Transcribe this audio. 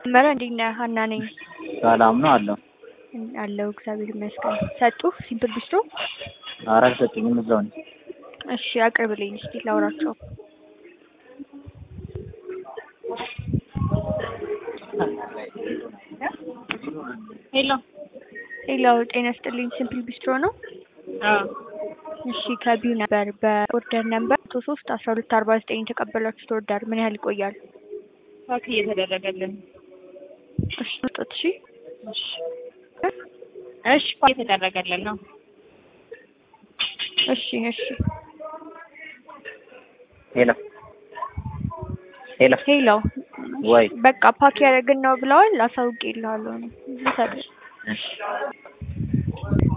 መረ እንዴት ነህ? ሀና ነኝ። ሰላም ነው አለው። አለው እግዚአብሔር ይመስገን። ሰጡህ ሲምፕል ቢስትሮ? ኧረ አልሰጡኝም እዛው ነኝ። እሺ አቅርብልኝ እስኪ ላውራቸው። ሄሎ ሄሎ ጤና ይስጥልኝ ሲምፕል ቢስትሮ ነው? አዎ እሺ ከቢዩ ነበር በኦርደር ነምበር መቶ ሶስት አስራ ሁለት አርባ ዘጠኝ የተቀበላችሁት ኦርደር ምን ያህል ይቆያል? ፓክ እየተደረገልን እሺ ስጡት እሺ እሺ እሺ ፓክ እየተደረገልን ነው እሺ እሺ ሄሎ ሄሎ ሄሎ ወይ በቃ ፓክ ያደረግን ነው ብለዋል። አሳውቄልሃለሁ ነው ልሰጥህ እሺ